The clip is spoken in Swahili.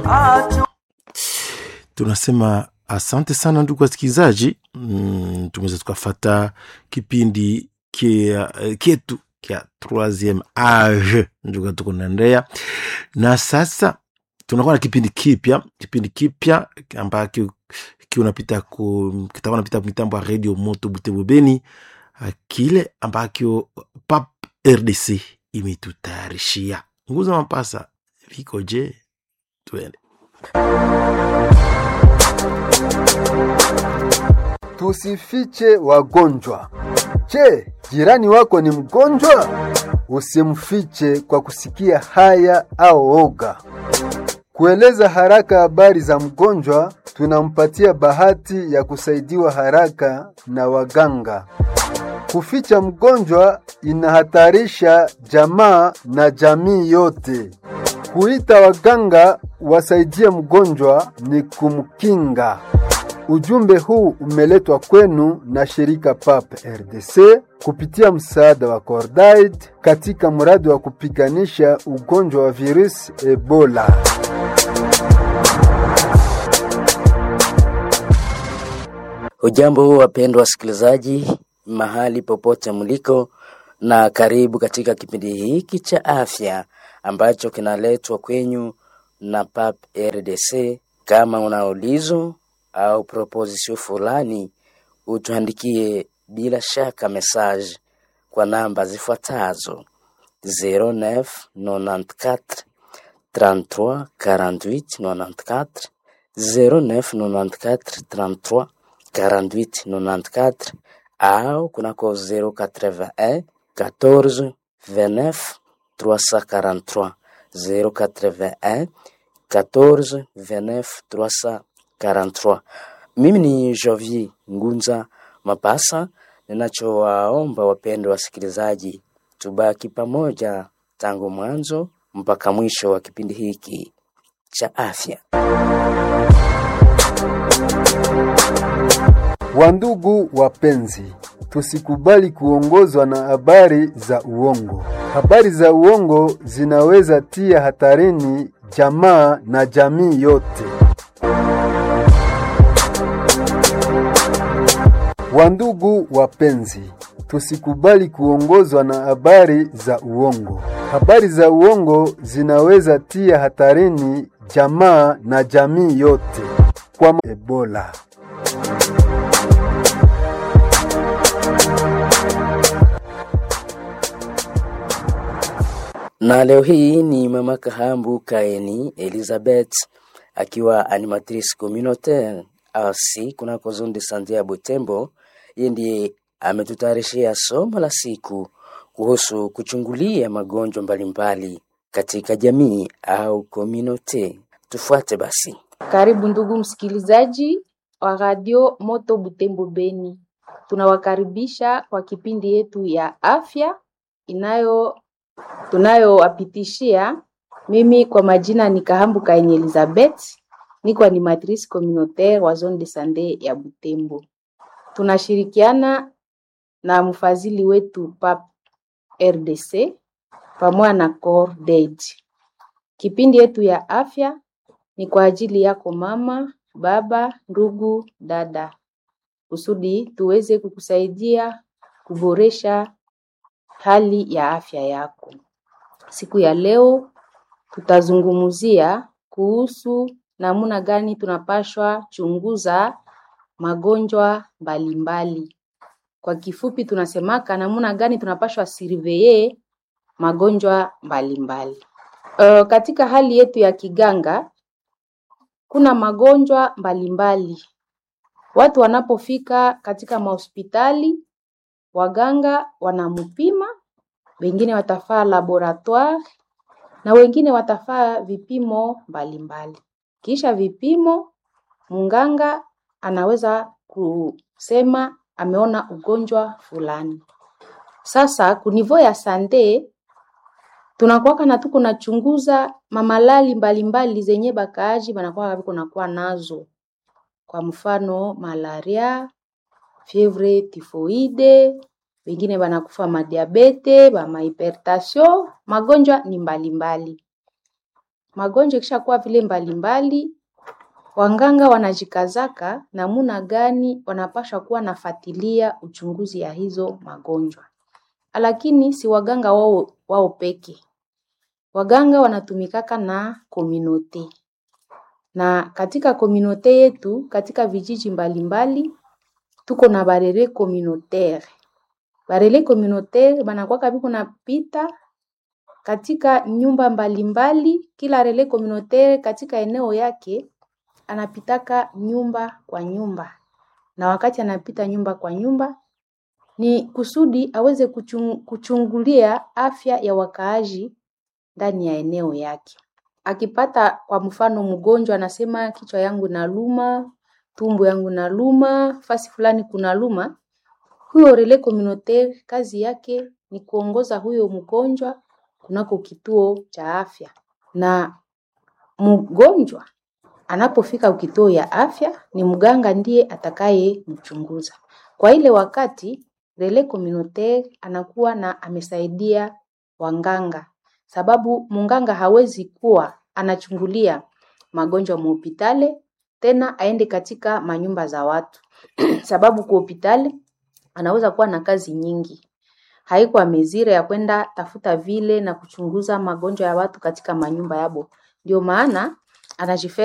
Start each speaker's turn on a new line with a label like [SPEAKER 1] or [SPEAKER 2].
[SPEAKER 1] tunasema asante sana ndugu wasikilizaji mm, tumeweza tukafata kipindi kia, kietu kya troisieme age ndugu tuko naendea na sasa tunakuwa na kipindi kipya kipindi kipya ambacho kiunapita ku kitakuwa napita mitambo ya radio moto butembo beni kile ambacho pap rdc imetutayarishia nguza mapasa viko je tuende
[SPEAKER 2] Tusifiche wagonjwa. Je, jirani wako ni mgonjwa? Usimfiche kwa kusikia haya au oga. Kueleza haraka habari za mgonjwa, tunampatia bahati ya kusaidiwa haraka na waganga. Kuficha mgonjwa inahatarisha jamaa na jamii yote. Kuita waganga wasaidie mgonjwa ni kumkinga. Ujumbe huu umeletwa kwenu na shirika PAP RDC kupitia msaada wa Cordaid katika mradi wa kupiganisha ugonjwa wa virusi Ebola.
[SPEAKER 3] Hujambo wapendwa wasikilizaji, mahali popote mliko, na karibu katika kipindi hiki cha afya ambacho kinaletwa kwenyu na PAP RDC. Kama una ulizo au proposition fulani, utuandikie bila shaka message kwa namba zifuatazo 0994 33 48 94 0994 33 48 94 au kunako 081 14 29 343 081 14 29 343. Mimi ni Jovi Ngunza Mapasa. Ninachowaomba wapendwa wasikilizaji, tubaki pamoja tangu mwanzo mpaka mwisho wa kipindi hiki cha afya.
[SPEAKER 2] Wandugu wapenzi, tusikubali kuongozwa na habari za uongo. Habari za uongo zinaweza tia hatarini jamaa na jamii yote. Wandugu wapenzi, tusikubali kuongozwa na habari za uongo. Habari za uongo zinaweza tia hatarini jamaa na jamii yote kwa Ebola.
[SPEAKER 3] Na leo hii ni mama Kahambu Kaeni Elizabeth akiwa animatrice communautaire RC kunako zone de sante ya Butembo. Yeye ndiye ametutayarishia somo la siku kuhusu kuchungulia magonjwa mbalimbali katika jamii au community. Tufuate basi.
[SPEAKER 4] Karibu ndugu msikilizaji wa Radio Moto Butembo Beni. Tunawakaribisha kwa kipindi yetu ya afya inayo tunayowapitishia. Mimi kwa majina ni Kahambu Kaini Elizabeth, niko animatrice communautaire wa zone de sante ya Butembo. Tunashirikiana na mfadhili wetu PAP RDC pamoja na Cordaid. Kipindi yetu ya afya ni kwa ajili yako mama, baba, ndugu, dada, kusudi tuweze kukusaidia kuboresha hali ya afya yako. Siku ya leo tutazungumzia kuhusu namna gani tunapashwa chunguza magonjwa mbalimbali. Kwa kifupi tunasemaka namna gani tunapashwa surveye magonjwa mbalimbali. Uh, katika hali yetu ya kiganga kuna magonjwa mbalimbali. Watu wanapofika katika mahospitali, waganga wanampima, wengine watafaa laboratoire na wengine watafaa vipimo mbalimbali. Kisha vipimo, mganga anaweza kusema ameona ugonjwa fulani. Sasa kunivo ya sante tunakuwaka na tuko nachunguza mamalali mbalimbali zenye bakaaji banakuwa biko nakuwa nazo, kwa mfano malaria, fievre tifoide, wengine banakufa madiabete, bama hypertension, magonjwa ni mbalimbali. magonjwa ikishakuwa vile mbalimbali, wanganga wanajikazaka namuna gani wanapasha kuwa nafatilia uchunguzi ya hizo magonjwa, lakini si waganga wao, wao peke. Waganga wanatumikaka na kominote na katika kominote yetu katika vijiji mbalimbali tuko na barere communautaire. Barere communautaire banakwaka biko napita katika nyumba mbalimbali, kila rele communautaire katika eneo yake anapitaka nyumba kwa nyumba, na wakati anapita nyumba kwa nyumba ni kusudi aweze kuchung, kuchungulia afya ya wakaaji ndani ya eneo yake. Akipata kwa mfano mgonjwa anasema kichwa yangu naluma, tumbo yangu naluma, fasi fulani kuna luma, huyo relais communautaire kazi yake ni kuongoza huyo mgonjwa kunako kituo cha afya, na mgonjwa anapofika kituo ya afya ni mganga ndiye atakaye mchunguza. Kwa ile wakati relais communautaire anakuwa na amesaidia wanganga, sababu munganga hawezi kuwa anachungulia magonjwa muhopitale tena aende katika manyumba za watu sababu kwa hopitali anaweza kuwa na kazi nyingi, haiko amezire ya kwenda tafuta vile na kuchunguza magonjwa ya watu katika manyumba yabo. Ndio maana anajife